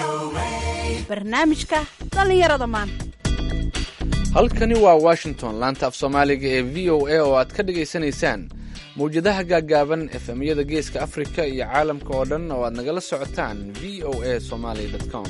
barnaamijka dhallinyarada maanta halkani waa washington laanta af soomaaliga ee v o a oo aad ka dhagaysanaysaan mawjadaha gaaggaaban efemyada geeska afrika iyo caalamka oo dhan oo aad nagala socotaan v o a somaly com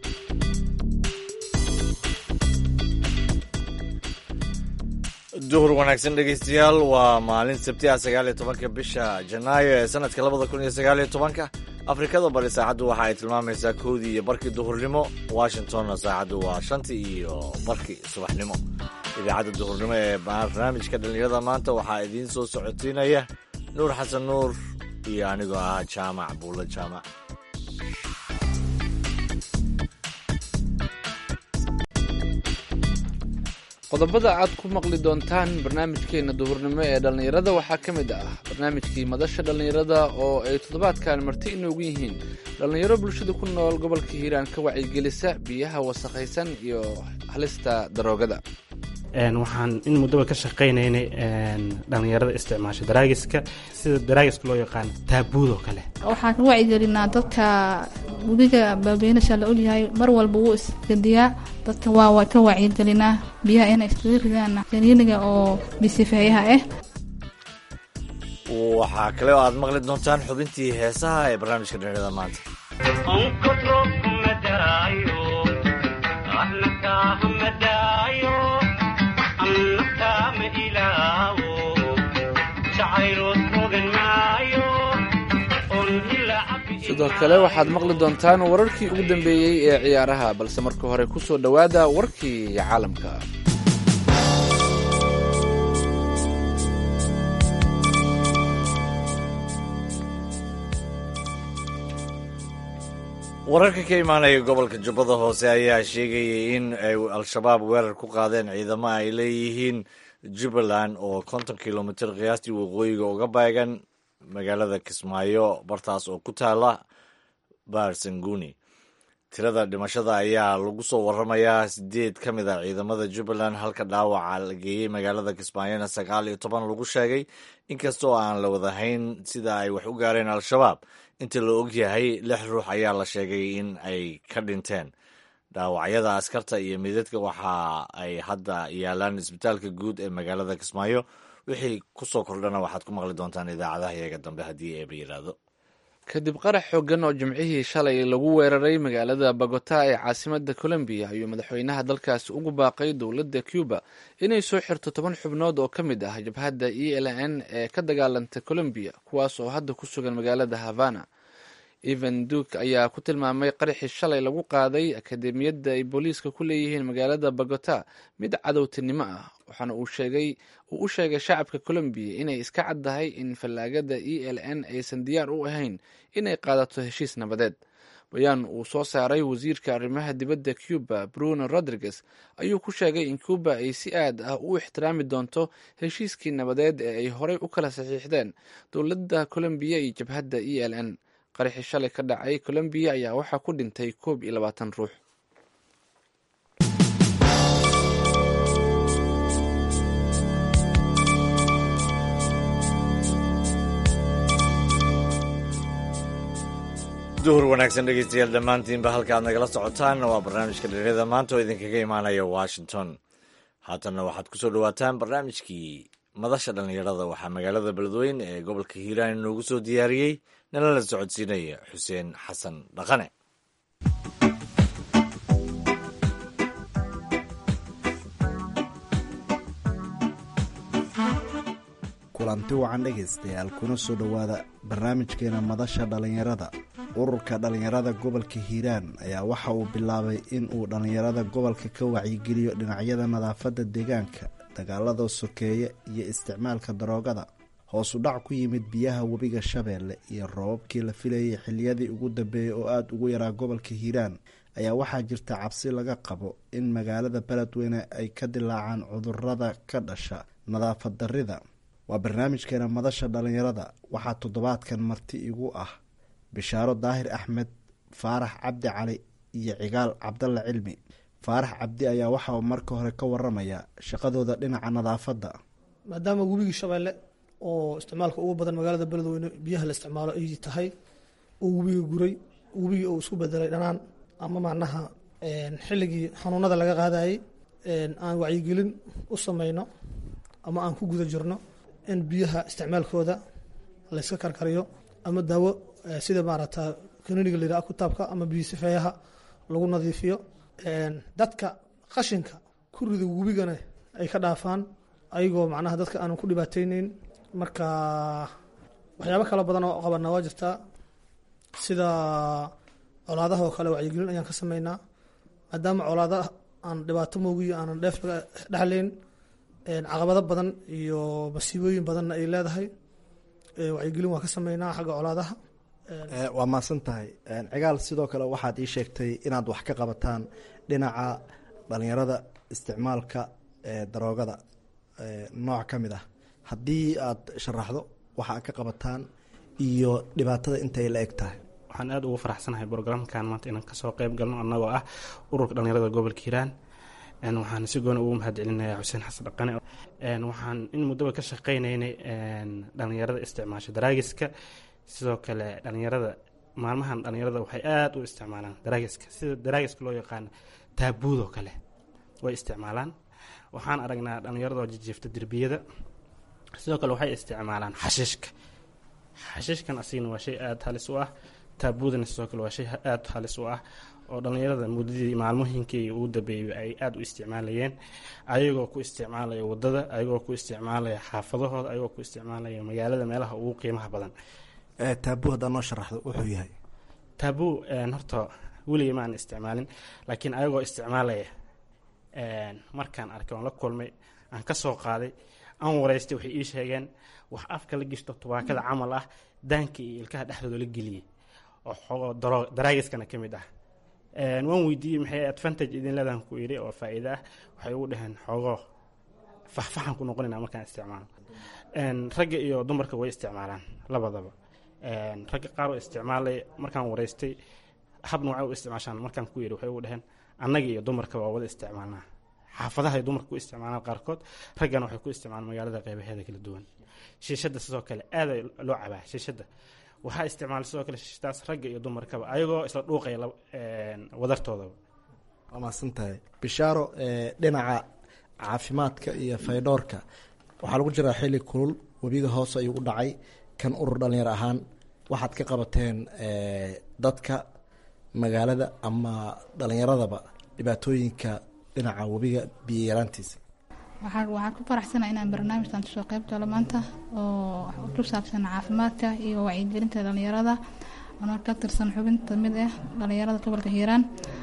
duhur wanaagsan dhegaystayaal waa maalin sabti ah sagaal iyo tobanka bisha janaayo ee sanadka labada kun iyo sagaal iyo tobanka afrikada bari saacaddu waxa ay tilmaamaysaa kowdii iyo barkii duhurnimo washingtonna saacaddu waa shantii iyo barkii subaxnimo idaacadda duhurnimo ee barnaamijka dhallinyarada maanta waxaa idiin soo socotiinaya nuur xasan nuur iyo anigoo ah jaamac buulla jaamac qodobada aad ku maqli doontaan barnaamijkeena duhurnimo ee dhallinyarada waxaa ka mid ah barnaamijkii madasha dhallinyarada oo ay toddobaadkan marti inoogu yihiin dhallinyaro bulshada ku nool gobolka hiiraan ka wacyigelisa biyaha wasakhaysan iyo halista daroogada waxaan in muddaba ka shaqaynaynay dhallinyarada isticmaasha daraagiska sida daraagiska loo yaqaan taabuudoo kale waxaan ka wacyigelinaa dadka webiga baabeynasha la ogyahay mar walba wuu isgadiyaa dadka waa ka wacyigelinaa biyaha inay iskaga ridaan kaniiniga oo bisifeeyaha ah waxaa kale oo aad maqli doontaan xubintii heesaha ee barnaamijka dhallinyarada maanta sidoo kale waxaad maqli doontaan wararkii ugu dambeeyey ee ciyaaraha balse marka hore ku soo dhowaada warkii caalamka wararka ka imaanaya gobolka jubbada hoose ayaa sheegayay in ay al-shabaab weerar ku qaadeen ciidamo ay leeyihiin jubbaland oo konton kilomitir qiyaastii waqooyiga uga beegan magaalada kismaayo bartaas oo ku taala barsanguni tirada dhimashada ayaa lagu soo waramayaa sideed ka mid a ciidamada jubbaland halka dhaawaca la geeyey magaalada kismaayona sagaal iyo toban lagu sheegay inkastoo aan la wadahayn sida ay wax u gaareen al-shabaab inta la ogyahay lix ruux ayaa la sheegay in ay ka dhinteen dhaawacyada askarta iyo midadka waxa ay hadda yaalaan isbitaalka guud ee magaalada kismaayo wixii kusoo kordhana waxaad ku maqli doontaan idaacadaha iyaga dambe haddii eeba yidhaahdo kadib qarax xoogan oo jimcihii shalay lagu weeraray magaalada bogota ee caasimada colombiya ayuu madaxweynaha dalkaasi ugu baaqay dowladda cuba inay soo xirto toban xubnood oo ka mid ah jabhadda e l n ee ka dagaalanta colombiya kuwaas oo hadda ku sugan magaalada havana evan duke ayaa ku tilmaamay qaraxii shalay lagu qaaday akademiyadda ay booliiska ku leeyihiin magaalada bogota mid cadowtinimo ah waxaana uu sheegay uu u sheegay shacabka colombiya inay iska caddahay in fallaagada e l n aysan diyaar u ahayn inay qaadato heshiis nabadeed bayaan uu soo saaray wasiirka arrimaha dibadda cuba bruno rodriguez ayuu ku sheegay in cuba ay si aad ah u ixtiraami doonto heshiiskii nabadeed ee ay horey u kala saxiixdeen dowladda colombiya iyo jabhadda e l n qaraxii shalay ka dhacay colombiya ayaa waxaa ku dhintay koob iyo labaatan ruux duhur wanaagsan dhegeystayaal dhammaantiinba halka aad nagala socotaan waa barnaamijka dhallinyarada maanta oo idinkaga imaanaya washington haatanna waxaad ku soo dhowaataan barnaamijkii madasha dhallinyarada waxaa magaalada beledweyne ee gobolka hiiraan inoogu soo diyaariyey nala la socodsiinaya xuseen xasan dhaqane kulanti wacan dhegaystayaal kuna soo dhowaada barnaamijkeena madasha dhallinyarada ururka dhallinyarada gobolka hiiraan ayaa waxa uu bilaabay in uu dhallinyarada gobolka ka wacyigeliyo dhinacyada nadaafadda deegaanka dagaalada sokeeye iyo isticmaalka daroogada hoosu dhac ku yimid biyaha webiga shabeelle iyo roobabkii la filayay xiliyadii ugu dambeeyey oo aada ugu yaraa gobolka hiiraan ayaa waxaa jirta cabsi laga qabo in magaalada beledweyne ay ka dilaacaan cudurada ka dhasha nadaafad darida waa barnaamijkeena madasha dhallinyarada waxaa toddobaadkan marti igu ah bishaaro daahir axmed faarax cabdi cali iyo cigaal cabdalla cilmi faarax cabdi ayaa waxaa marka hore ka waramaya shaqadooda dhinaca nadaafadda maadaama webigii shabeelle oo isticmaalka ugu badan magaalada beledweyne biyaha la isticmaalo ay tahay oo webiga guray webigii uu isku bedelay dhanaan ama macnaha xilligii xanuunada laga qaadayay aan wacyigelin u sameyno ama aan ku guda jirno in biyaha isticmaalkooda layska karkariyo ama daawo sida maaragta kaniniga la yidhaha kutaabka ama biyo sifeeyaha lagu nadiifiyo dadka qashinka ku rida webigana ay ka dhaafaan ayagoo macnaha dadka aanan ku dhibaateyneyn marka waxyaabo kala badan oo qabanaa waa jirtaa sida colaadaha oo kale wacyigelin ayaan ka sameynaa maadaama colaadaha aan dhibaato moogiyo aanan dheef laga dhexleyn caqabado badan iyo masiibooyin badanna ay leedahay wacyigelin waa ka sameynaa xagga colaadaha waa mahadsan tahay cigaal sidoo kale waxaad ii sheegtay inaad wax ka qabataan dhinaca dhalinyarada isticmaalka daroogada nooc ka mid ah haddii aad sharaxdo waxa aad ka qabataan iyo dhibaatada intay la eg tahay waxaan aada ugu faraxsanahay brograamkan maanta inaan kasoo qeyb galno annagoo ah ururka dhalinyarada gobolka hiiraan waxaan si gooni ugu mahad celinayaa xuseen xasan dhaqane waxaan in muddaba ka shaqeyneynay dhalinyarada isticmaasha daraagiska sidoo kale dhalinyarada maalmahan dhalinyarada waxay aada u isticmaalaan daraagiska sida daraagiska loo yaqaano taabuudoo kale way isticmaalaan waxaan aragnaa dhalinyarada oo jijiifta derbiyada sidoo kale waxay isticmaalaan xashiishka xashiishkan asigana waa shay aada halis u ah taabuudana sidoo kale waa shay aada halis u ah oo dhalinyarada muddadii maalmooyinkii ugu dambeeyay ay aada u isticmaalayeen ayagoo ku isticmaalaya wadada ayagoo ku isticmaalaya xaafadahooda ayagoo ku isticmaalaya magaalada meelaha ugu qiimaha badan taabuu haddaa noo sharaxdo wuxuu yahay taabuu horta weligay ma aan isticmaalin laakiin ayagoo isticmaalaya markaan arkay oon la kulmay aan ka soo qaaday aan wareystay waxay ii sheegeen wax afka la gishto tubaakada camal ah daanka iyo ilkaha dhexdooda la geliyey oo xogoo daraagiskana ka mid ah waan weydiiyey maxay advantage idin leedahan ku yidhi oo faa'iida ah waxay ugu dhaheen xoogoo faxfaxan ku noqonayna markaan isticmaalo ragga iyo dumarka way isticmaalaan labadaba ragga qaar oo isticmaalay markaan wareystay hab noocay u isticmaashaan markaan ku yidhi waxay ugu dhaheen annaga iyo dumarka waa wada isticmaalnaa xaafadaha ay dumarka ku isticmaalaan qaarkood raggana waxay ku isticmaalaan magaalada qeybaheeda kala duwan shiishadda sidoo kale aada loo cabaa shiishadda waxaa isticmaala sidoo kale shiishadaas ragga iyo dumarkaba ayagoo isla dhuuqaya wadartoodaba waa mahadsan tahay bishaaro dhinaca caafimaadka iyo faydhoorka waxaa lagu jiraa xilli kulul webiga hoose ayuu u dhacay kan urur dhalinyar ahaan waxaad ka qabateen dadka magaalada ama dhalinyaradaba dhibaatooyinka dhinaca webiga biyo yaraantiisa waxaan ku faraxsana inaan barnaamijkan kasoo qeyb galo maanta oo ku saabsan caafimaadka iyo wacyigelinta dhalinyarada anoo ka tirsan xubinta mid ah dhalinyarada gobolka hiiraan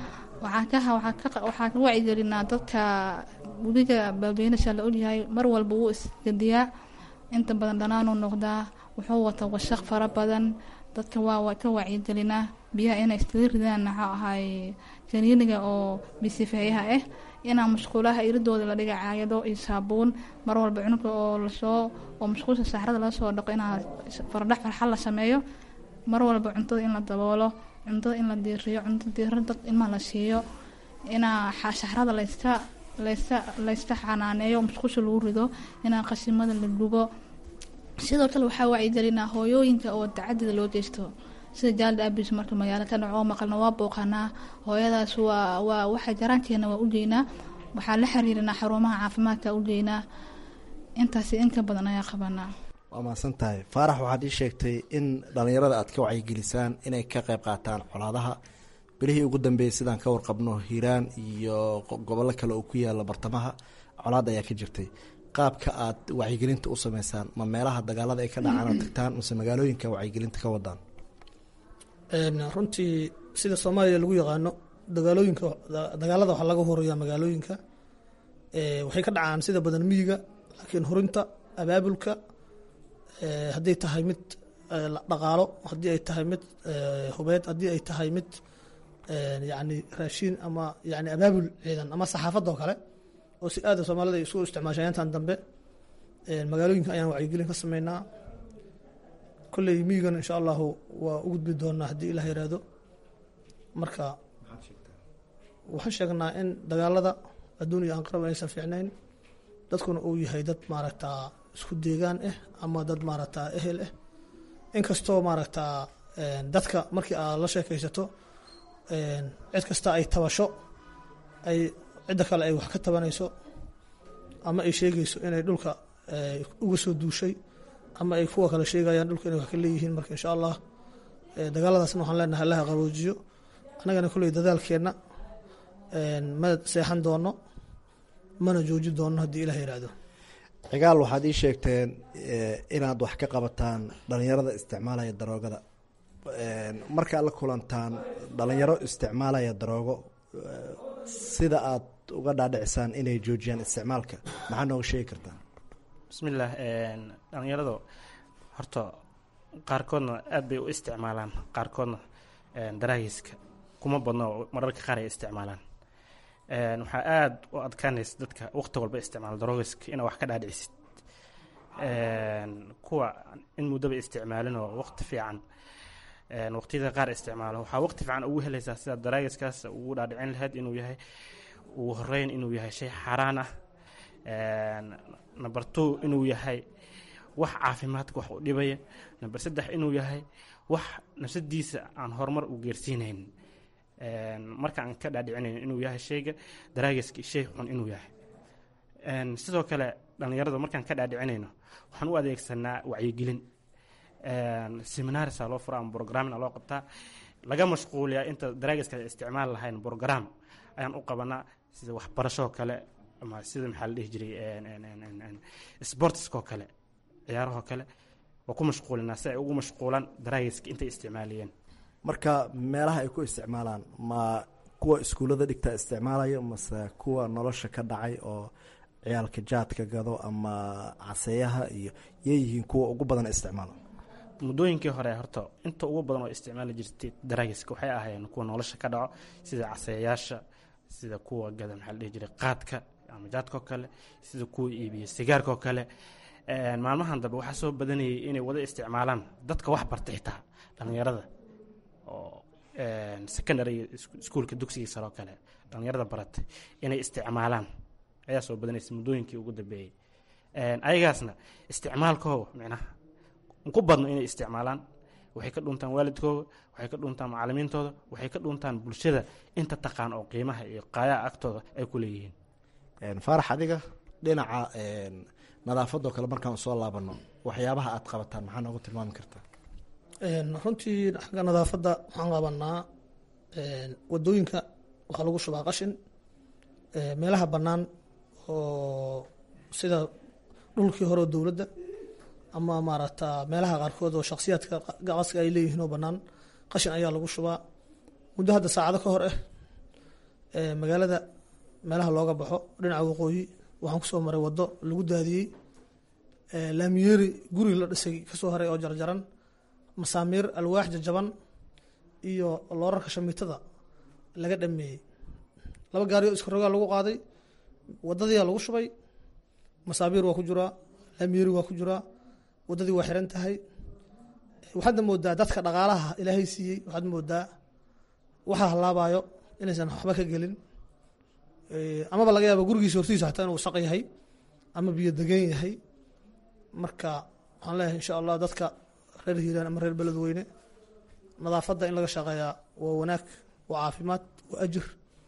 waxaan ka wacyigelinaa dadka webiga baabeynasha la ogyahay mar walba wuu isgediyaa inta badan dhanaanuu noqdaa wuxuu wata washaq fara badan dadka waa ka wacyigelinaa biyaha inay iskaga ridaan maxaa ahay kaniiniga oo bisifeeyaha ah inaa musquulaha iridooda la dhiga caayado iyo saabuun mar walba cunuga oo lasoo oo musquusha saxrada laga soo dhaqo inaa faradhex farxal la sameeyo mar walba cuntada in la daboolo cuntada in la diiriyo cunto diira dad ilmaha la siiyo inaa saxrada layska layska layska xanaaneeyo musqusha lagu rido inaa qashimada la gubo sidoo kale waxaa wacyigelinaa hooyooyinka oo dacadida loo geysto sida jaalda abis marka magaalo ka dhaco oo maqalna waa booqanaa hooyadaas waa waa waxa jaraankeena waa ugeynaa waxaa la xiriirinaa xarumaha caafimaadka ugeynaa intaasi in ka badan ayaa qabanaa waa mahadsan tahay faarax waxaad ii sheegtay in dhalinyarada aad ka wacyigelisaan inay ka qayb qaataan colaadaha bilihii ugu dambeeyay sidaan ka warqabno hiiraan iyo gobollo kale oo ku yaala bartamaha colaad ayaa ka jirtay qaabka aad wacyigelinta u sameysaan ma meelaha dagaalada ay ka dhacaan aad tagtaan mase magaalooyinka wacyigelinta ka wadaan runtii sida soomaaliya lagu yaqaano dagaalooyinka dagaalada waxaa laga horeeyaa magaalooyinka waxay ka dhacaan sida badan miyiga laakiin hurinta abaabulka hadday tahay mid dhaqaalo haddii ay tahay mid hubeed haddii ay tahay mid yani raashiin ama yani abaabul ciidan ama saxaafadda oo kale oo si aada soomaalida ay isku isticmaashaan intan dambe magaalooyinka ayaan wacyigelin ka sameynaa kolley miyigan insha allahu waa u gudbi doonaa haddii ilah yiraahdo marka waxaan sheegnaa in dagaalada adduun iyo anqarab aysan fiicnayn dadkuna uu yahay dad maaragtaa isku deegaan ah ama dad maaragtaa ehel ah inkastoo maaragtaa dadka markii aad la sheekaysato cid kasta ay tabasho ay cidda kale ay wax ka tabanayso ama ay sheegayso inay dhulka uga soo duushay ama ay kuwa kale sheegayaan dhulka inay wax ka leeyihiin marka insha allah dagaaladaasna waxaan leenahay allaha qaboojiyo annagana kolley dadaalkeenna ma seexan doono mana jooji doono haddii ilah yihahdo cigaal waxaad ii sheegteen inaad wax ka qabataan dhalinyarada isticmaalaya daroogada markaad la kulantaan dhalinyaro isticmaalaya daroogo sida aad uga dhaadhicisaan inay joojiyaan isticmaalka maxaa nooga sheegi kartaa bismillaah dhalinyaradu horta qaarkoodna aad bay u isticmaalaan qaarkoodna daraagiska kuma badno mararka qaar ay isticmaalaan waxaa aada u adkaanaysa dadka waqti walba isticmaala daroogiska inaa wax ka dhaadhicisid kuwa in muddaba isticmaalin oo waqti fiican waqtiyada qaar isticmaalo waxaa waqti fiican ugu helaysaa sida daraagiskaas ugu dhaadhicin lahayd inuu yahay ugu horeyn inuu yahay shay xaaraan ah number two inuu yahay wax caafimaadka wax u dhibaya number saddex inuu yahay wax nafsadiisa aan horumar u geersiinayn marka aan ka dhaadhicinayn inuu yahay shayga daraagiska shay xun inuu yahay sidoo kale dhallinyarada markaan ka dhaadhicinayno waxaan u adeegsanaa wacyigelin seminarisa loo fura ama brograamina loo qabtaa laga mashquuliyaa inta daraagiska isticmaal lahayn brogram ayaan u qabanaa sida waxbarashoo kale ama sida maxaa la dhihi jiray sportskoo kale ciyaarahoo kale waa ku mashquulinaa si ay ugu mashquulaan daraagiska intay isticmaaliyeen marka meelaha ay ku isticmaalaan ma kuwa iskuullada dhigta isticmaalaya mase kuwa nolosha ka dhacay oo ciyaalka jaadka gado ama caseeyaha iyo yeeyihiin kuwa ugu badan isticmaala muddooyinkii hore horta inta ugu badan oo isticmaali jirtay daraagiska waxay ahaayeen kuwa nolosha ka dhaco sida caseeyaasha sida kuwa gada maxaa la dhihi jiray qaadka ama jaadkao kale sida kuwa iibiya sigaarkaoo kale maalmahan dambe waxaa soo badanayay inay wada isticmaalaan dadka wax barta xitaa dhallinyarada oo secondary iskuolka dugsigii sare oo kale dhallinyarada baratay inay isticmaalaan ayaa soo badanaysa muddooyinkii ugu dambeeyey ayagaasna isticmaalkooda micnaha ku badno inay isticmaalaan waxay ka dhuntaan waalidkooda waxay ka dhuntaan macalimiintooda waxay ka dhuntaan bulshada inta taqaan oo qiimaha iyo qaayaha agtooda ay ku leeyihiin faarax adiga dhinaca nadaafadoo kale markaan soo laabano waxyaabaha aad qabataan maxaa noogu tilmaami kartaa runtii xagga nadaafadda waxaan qabanaa wadooyinka waxaa lagu shubaa qashin meelaha bannaan oo sida dhulkii hore oo dowladda ama maaragta meelaha qaarkood oo shaksiyaadka qaska ay leeyihiin oo bannaan qashin ayaa lagu shubaa muddo hadda saacado ka hor ah magaalada meelaha looga baxo dhinaca waqooyi waxaan kusoo maray waddo lagu daadiyey laamiyeeri guri la dhisay kasoo haray oo jarjaran masaamiir alwaax jajaban iyo loorarka shamiitada laga dhameeyey laba gaari oo iskarogaa lagu qaaday wadadiyaa lagu shubay masaabiir waa ku jiraa laamiyeeri waa ku jiraa waddadii waa xiran tahay waxaadna moodaa dadka dhaqaalaha ilaahay siiyey waxaad moodaa waxaa halaabayo inaysan waxba ka gelin amaba laga yaaba gurigiisa hortiisa xataa inuu saq yahay ama biyo degan yahay marka waxaan leeyahay insha allah dadka reer hiiraan ama reer beledweyne nadaafadda in laga shaqeeyaa waa wanaag waa caafimaad waa ajir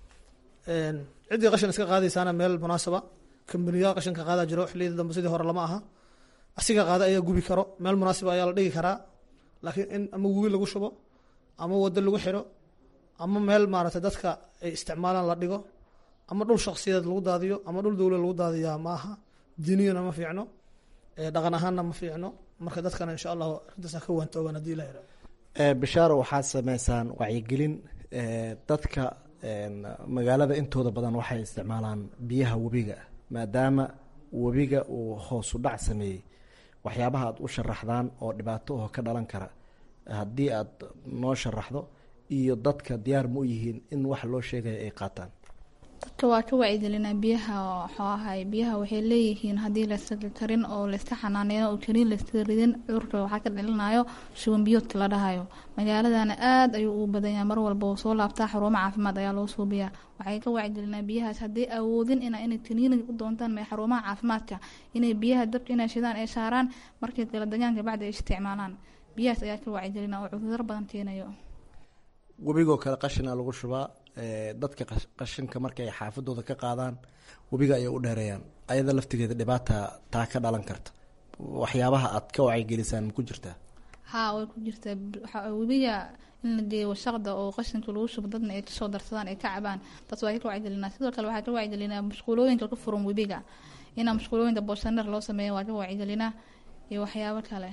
ciddii qashin iska qaadaysaana meel munaasaba kambaniyaa qashinka qaadaa jiro xilliyada dambe sidii hore lama aha asiga qaada ayaa gubi karo meel munaasiba ayaa la dhigi karaa laakiin in ama webi lagu shubo ama waddo lagu xiro ama meel maaragtay dadka ay isticmaalaan la dhigo ama dhul shaksiyadeed lagu daadiyo ama dhul dowla lagu daadiyaa ma aha diiniyana ma fiicno dhaqan ahaanna ma fiicno marka dadkana insha allahu arrintaas ka waantoogaan haddii ilah yihahdo bishaaro waxaad sameysaan wacyigelin dadka magaalada intooda badan waxay isticmaalaan biyaha webiga maadaama webiga uu hoosu dhac sameeyey waxyaabaha aad u sharaxdaan oo dhibaato oo ka dhalan kara haddii aad noo sharaxdo iyo dadka diyaar ma u yihiin in wax loo sheegaya ay qaataan dadka waa ka wacyigelinaa biyaha waxuu ahay biyaha waxay leeyihiin haddii layska karin oo layska xanaaneeyo oo keliin layska ridin cudurka waxaa ka dhalinayo shuban biyoodka la dhahayo magaaladana aada ayuu ugu badan yahay mar walba uu soo laabtaa xarumo caafimaad ayaa loo suubiyaa waxay ka wacyigelinaa biyahaas hadday awoodin ina inay kaniini u doontaan me xarumaha caafimaadka inay biyaha dabka inay shidaan ay saaraan markii kala degaanka bacdi ay isticmaalaan biyahaas ayaa ka wacyigelinaa oo cuduro badan keenayo webigoo kale qashina lagu shubaa dadka qashinka markay xaafadooda ka qaadaan webiga ayay u dheereeyaan ayada laftigeeda dhibaata taa ka dhalan karta waxyaabaha aad ka wacyigelisaan ma ku jirtaa haa way ku jirtaa webiga in la geeyo washaqda oo qashinka lagu shubo dadna ay kasoo darsadaan ay ka cabaan taas waa ka wacyigelinaa sidoo kale waxaa ka wacyigelinaa musquulooyinka ka furan webiga inaa musquulooyinka booshaneer loo sameeyo waa ka wacyigelinaa iyo waxyaabo kale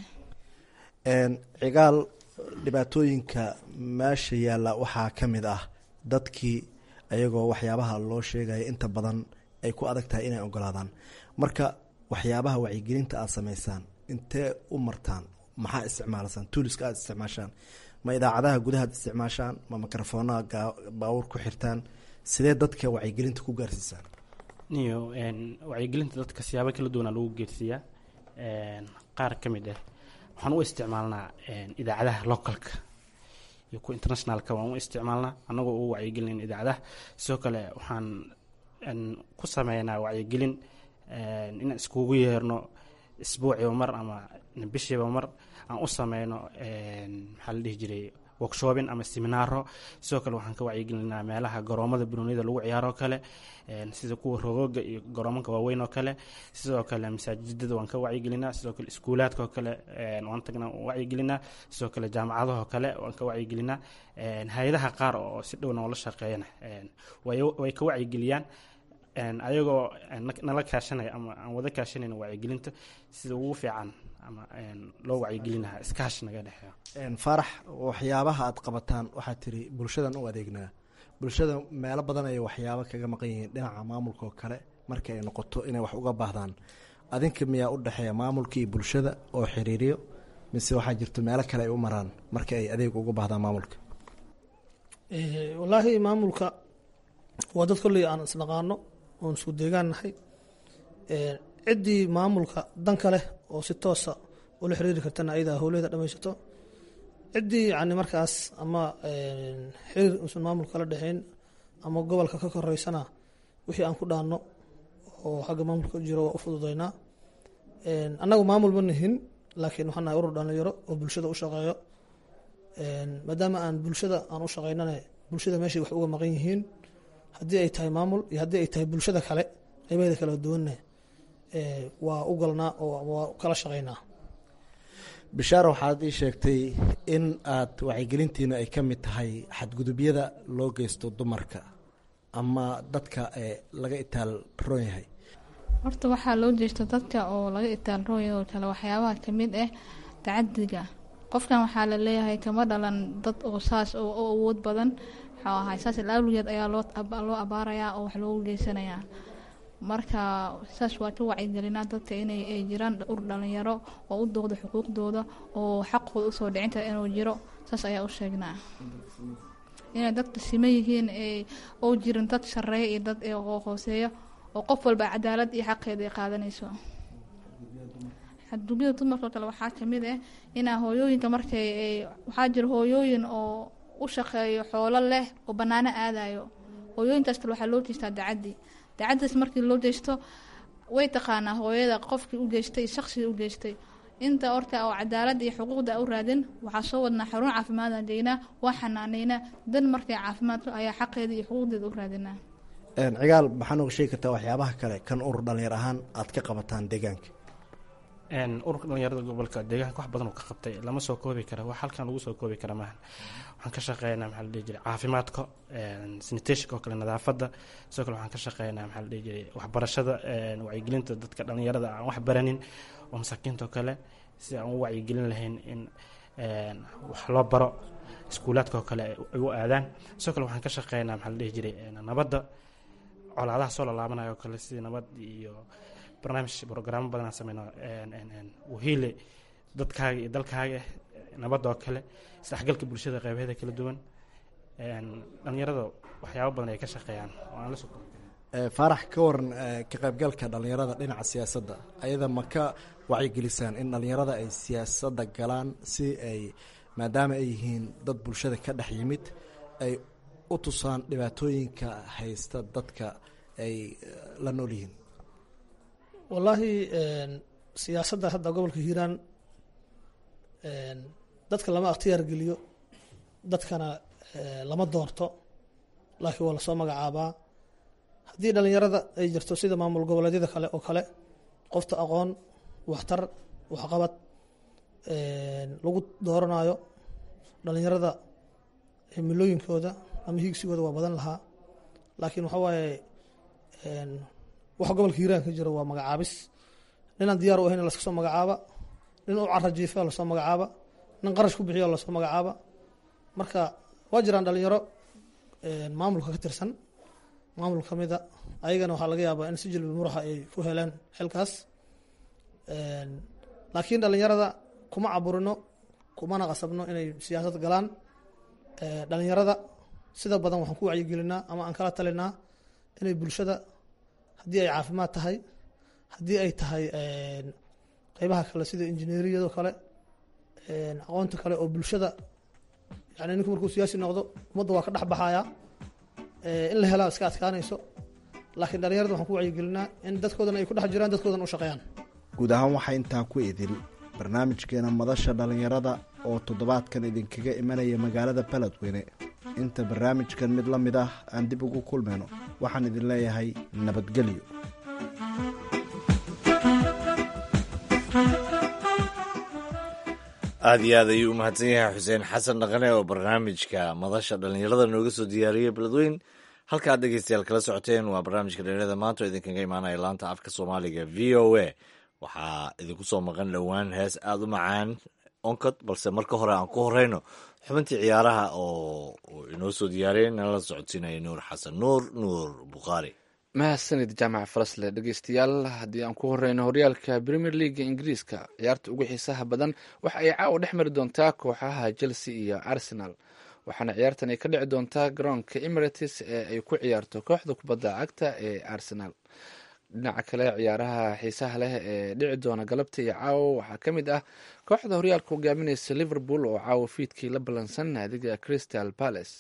cigaal dhibaatooyinka meesha yaalla waxaa ka mid ah dadkii ayagoo waxyaabaha loo sheegaya inta badan ay ku adag tahay inay ogolaadaan marka waxyaabaha wacyigelinta aada sameysaan intee u martaan maxaa isticmaalasaan tuuliska aada isticmaashaan ma idaacadaha gudahaad isticmaashaan ma mikrofoonaha baawur ku xirtaan sidee dadka wacyigelinta ku gaarsiisaan niyo wacyigelinta dadka siyaabo kala duwanaa lagu geersiiyaa qaar ka mid ah waxaan u isticmaalnaa idaacadaha localka iyo kuwa internationalka waan u isticmaalnaa annagoo ugu wacyigelin idaacadaha sidoo kale waxaan ku sameynaa wacyigelin inaan iskugu yeerno isbuuciba mar ama bishiiba mar aan u sameyno maxaa la dhihi jiray workshoobin ama seminaaro sidoo kale waxaan ka wacyigelinaa meelaha garoomada banoonida lagu ciyaaroo kale sida kuwa rogooga iyo garoomanka waaweyn oo kale sidoo kale masaajidada waan ka wacyigelinaa sidoo kale iskuulaadka oo kale waan tagnaa wacyigelinaa sidoo kale jaamacadaha oo kale waan ka wacyigelinaa hay-adaha qaar oo si dhowna oola shaqeeyana way ka wacyigeliyaan ayagoo nala kaashanaya ama aan wada kaashanayna wacyigelinta sida ugu fiican ama loo wacyigelinaha iskaash naga dhexeeyo faarax waxyaabaha aad qabataan waxaad tiri bulshadan u adeegnaa bulshada meelo badan ayay waxyaabo kaga maqan yihiin dhinaca maamulka oo kale marka ay noqoto inay wax uga baahdaan adinka miyaa u dhexeeya maamulka iyo bulshada oo xiriiriyo mise waxaa jirto meelo kale ay u maraan marka ay adeeg uga baahdaan maamulka wallaahi maamulka waa dad kolley aan isnaqaano oon isku deegaan nahay ciddii maamulka danka leh oo si toosa ula xiriiri kartana ayadaa howleeda dhamaysato ciddii yani markaas ama xiriir uusan maamulka la dhexeyn ama gobolka ka koreysana wixii aan ku dhaanno oo xagga maamulka jiro waa u fududeynaa annagu maamul ma nihin laakiin waxaan nahay urur dhalinyaro oo bulshada u shaqeeyo maadaama aan bulshada aan u shaqeynana bulshada meeshay wax uga maqan yihiin haddii ay tahay maamul iyo haddii ay tahay bulshada kale qaybaheeda kala duwanna waa u galnaa oo waa kala shaqeynaa bishaar waxaad ii sheegtay in aad wacyigelintiina ay ka mid tahay xadgudubyada loo geysto dumarka ama dadka laga itaal roon yahay horta waxaa loo jeesta dadka oo laga itaal rooya oo kale waxyaabaha kamid ah tacadiga qofkan waxaa la leeyahay kama dhalan dad oo saas oo awood badan waxuu ahay saas laawligeed ayaa loo loo abaarayaa oo wax loogu geysanayaa marka saas waa ka wacyigelinaa dadka inay ay jiraan ur dhalinyaro oo u dooqda xuquuqdooda oo xaqooda usoo dhicinta inuu jiro saas ayaa u sheegnaa inay dadka sima yihiin oo jirin dad shareeya iyo dad hooseeya oo qof walba cadaalad iyo xaqeeda ay qaadanayso xadgudyada dumarka oo kale waxaa kamid ah inaa hooyooyinka markay waxaa jira hooyooyin oo u shaqeeyo xoolo leh oo banaano aadayo hooyooyinkaas kale waxaa loo jeestaa dacaddi dacaddaas markii loo jeesto way taqaanaa hooyada qofkii u geystay shaqsigii u geystay inta orka oo cadaalad iyo xuquuqda u raadin waxaa soo wadnaa xarun caafimaadaan geynaa waa xanaaneynaa dan markay caafimaadka ayaa xaqeeda iyo xuquuqdeeda u raadinaa cigaal maxaa nooga sheegi kartaa waxyaabaha kale kan urur dhalinyar ahaan aad ka qabataan deegaanka ururka dhalinyarada gobolka deegaanka wax badan oo ka qabtay lama soo koobi kara wax halkan lagu soo koobi kara maahan waxaan ka shaqeynaa maxaa la dhihi jiray caafimaadka sanitationka oo kale nadaafadda sidoo kale waxaan ka shaqeynaa maxaa la dhihi jiray waxbarashada wacyigelinta dadka dhalinyarada aan wax baranin oo masaakiinta oo kale si aan u wacyigelin lahayn in wax loo baro iskuulaadka oo kale ay u aadaan sidoo kale waxaan ka shaqeynaa maxaa la dhihi jiray nabadda colaadaha soo lalaabanayo oo kale sidii nabad iyo barnaamij brograamo badanaan sameyno wahiile dadkaaga iyo dalkaaga nabadda oo kale isdhexgalka bulshada qeybaheeda kala duwan dhalinyarada waxyaabo badan ay ka shaqeeyaan oo aan la soo faarax ka waran ka qaybgalka dhalinyarada dhinaca siyaasadda ayada ma ka wacyigelisaan in dhalinyarada ay siyaasadda galaan si ay maadaama ay yihiin dad bulshada ka dhex yimid ay u tusaan dhibaatooyinka haysta dadka ay la nool yihiin wallaahi siyaasadda hadda gobolka hiiraan dadka lama akhtiyaar geliyo dadkana lama doorto laakiin waa lasoo magacaabaa haddii dhalinyarada ay jirto sida maamul goboleedyada kale oo kale qofta aqoon waxtar waxqabad lagu dooranayo dhalinyarada himilooyinkooda ama hiigsigooda waa badan lahaa laakiin waxaa waaye waxa gobolka hiiraan ka jiro waa magacaabis ninaan diyaar u ahayn laska soo magacaaba nin u cara jiifa lasoo magacaaba nin qarash ku bixiyo lasoo magacaaba marka waa jiraan dhalinyaro maamulka ka tirsan maamul ka mida ayagana waxaa laga yaabaa in si jilbi muraxa ay ku heleen xilkaas laakiin dhalinyarada kuma caburino kumana qasabno inay siyaasad galaan dhalinyarada sida badan waxaan ku wacyigelinaa ama aan kala talinaa inay bulshada haddii ay caafimaad tahay haddii ay tahay qeybaha kale sida injineeriyado kale aqoonta kale oo bulshada yani ninku markuu siyaasi noqdo ummadda waa ka dhex baxayaa in la helaa iska adkaanayso laakiin dhalinyarada waxaan ku wacyigelinaa in dadkoodana ay ku dhex jiraan dadkoodana u shaqeeyaan guud ahaan waxaa intaa ku idil barnaamijkeena madasha dhallinyarada oo toddobaadkan idinkaga imanaya magaalada baledweyne inta barnaamijkan mid la mid ah aan dib ugu kulmayno waxaan idin leeyahay nabadgelyo aada iyo aad ayuu u mahadsan yahay xuseen xasan dhaqane oo barnaamijka madasha dhallinyarada nooga soo diyaariyey beledweyn halkaad dhegeystayaal kala socoteen waa barnaamijka dhallinyarada maanta oo idinkaga imaanaya laanta afka soomaaliga v o a waxaa idinku soo maqan dhowaan hees aada u macaan onkod balse marka hore aan ku horeyno xubintii ciyaaraha oo inoo soo diyaariyey nala socodsiinaya nuur xasan nuur nuur bukhaari mahadsanid jaamac falasle dhegeystayaal haddii aan ku horeyno horyaalka premier leaga ingiriiska ciyaarta ugu xiisaha badan waxa ay caawa dhex mari doontaa kooxaha chelsea iyo arsenal waxaana ciyaartan ay ka dhici doontaa garoonka emirates ee ay ku ciyaarto kooxda kubadda cagta ee arsenal dhinaca kale ciyaaraha xiisaha leh ee dhici doona galabta iyo caawo waxaa ka mid ah kooxda horyaalka hogaamineysa liverpool oo caawo fiidkii la ballansan naadiga crystal palace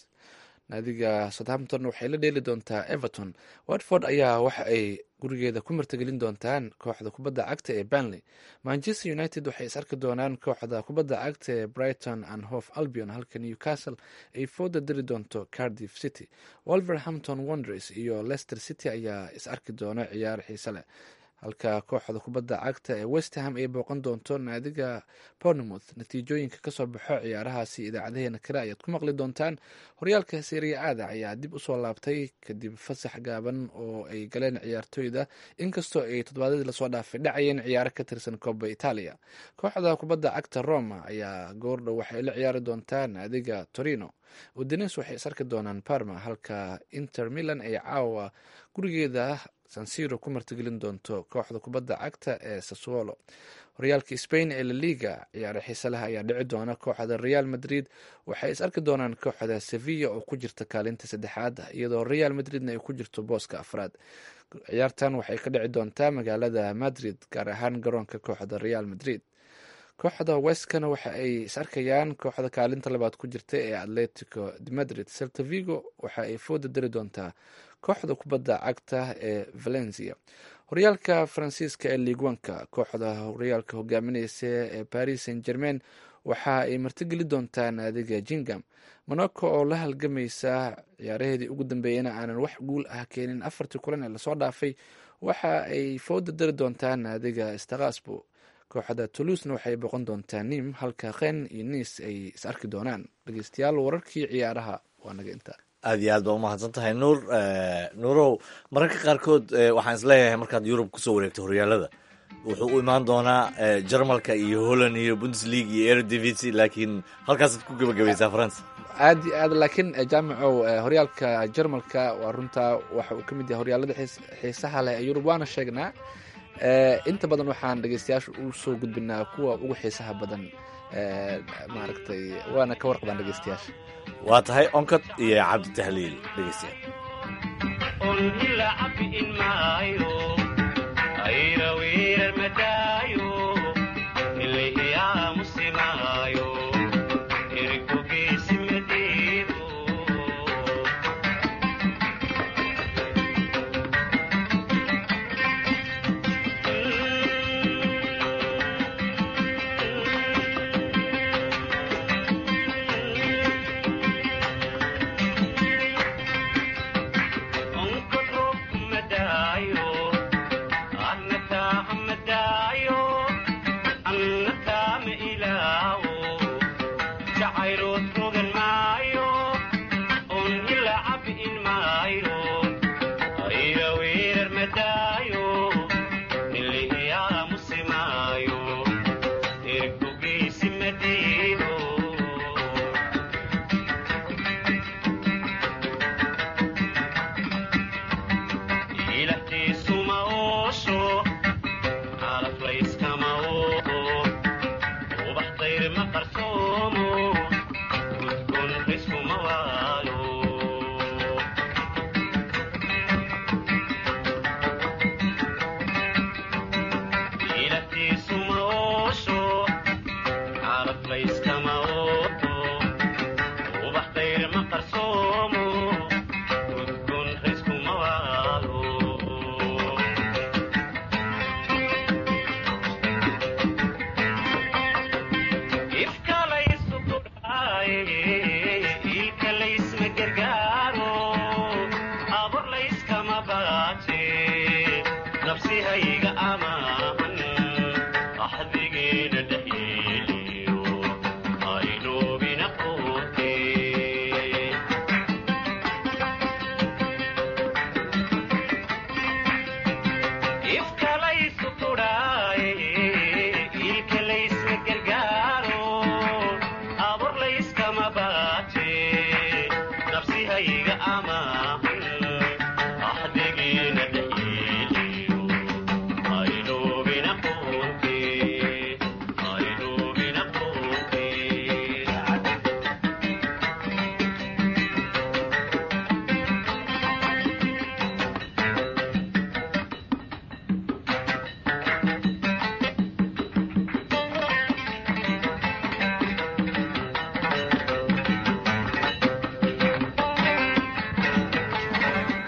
naadiga southampton waxay la dheeli doontaa everton watford ayaa waxa ay gurigeeda ku martagelin doontaan kooxda kubadda cagta ee banley manchester united waxay is arki doonaan kooxda kubadda cagta ee brighton and hof albion halka newcastle ay fooda diri doonto cardiff city wolverhampton wonders iyo leicester city ayaa is arki doona ciyaar xiise leh halka kooxda kubadda cagta ee westham ay booqan doonto naadiga bournemouth natiijooyinka kasoo baxo ciyaarahaasi idaacadaheena kale ayaad ku maqli doontaan horyaalka seria aada ayaa dib usoo laabtay kadib fasax gaaban oo ay galeen ciyaartooyda inkastoo ay toddobaadadii lasoo dhaafay dhacayeen ciyaaro ka tirsan kooba italia kooxda kubadda cagta roma ayaa goordhow waxay la ciyaari doontaa naadiga torino udines waxay is arki doonaan parma halka inter milan ay caawa gurigeeda sansiro ku martigelin doonto kooxda kubadda cagta ee sassuolo horyaalka spain ee laliga ciyaare xiise leh ayaa dhici doona kooxda real madrid waxay is arki doonaan kooxda sevilla oo ku jirta kaalinta saddexaad iyadoo real madridna ay ku jirto booska afraad ciyaartan waxay ka dhici doontaa magaalada madrid gaar ahaan garoonka kooxda real madrid kooxda westkana waxa ay is arkayaan kooxda kaalinta labaad ku jirta ee atletico de madrid celta vigo waxa ay fooda dari doontaa kooxda kubadda cagta ee valencia horyaalka faransiiska ee liigwanka kooxda horyaalka hogaamineysa ee paris saint germain waxa ay martigeli doontaa naadiga jingam monaco oo la halgamaysa ciyaaraheedii ugu dambeeyana aanan wax guul ah keenin afartii kulan ee lasoo dhaafay waxa ay fooda dari doontaa naadiga stakasbo kooxda toulusna waxay boqon doontaa nim halka khen iyo niis ay is arki doonaan dhegeystayaal wararkii ciyaaraha waa naga intaa aada iyo aad baa umahadsan tahay nuur nuurow mararka qaarkood waxaan isleeyahay markaad yurub kusoo wareegto horyaalada wuxuu u imaan doonaa jarmalka iyo holland iyo bundesleague iyo eredivisie laakiin halkaasaad ku gebagabaysaa france aad iyo aad laakiin jaamacow horyaalka jarmalka waa runtaa waxa uu ka mid yahay horyaalada xiisaha leh ee yurub waana sheegnaa inta badan waxaan dhegeystayaasha u soo gudbinaa kuwa ugu xiisaha badan maaragtay waana ka warqabaan dhegeystayaasha waa tahay onkod iyo cabdi tahliil dhegeystayaal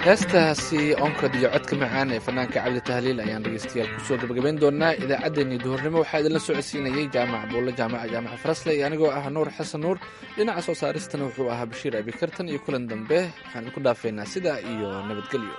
heestaasi onkod iyo codka macaan ee fanaanka cabdi tahliil ayaan dhegeystayaal kusoo gabagabayn doonaa idaacaddeenii duhurnimo waxaa idinla socodsiinayay jaamac buulle jaamaca jaamaca farasle iyo anigoo ah nuur xasan nuur dhinaca soo saaristana wuxuu ahaa bashiir abikartan iyo kulan dambe waxaan idinku dhaafaynaa sidaa iyo nabadgelyo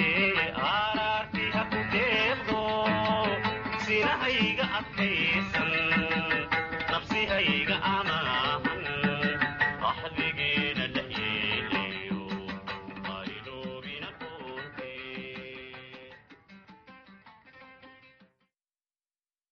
sinahayga adkaysan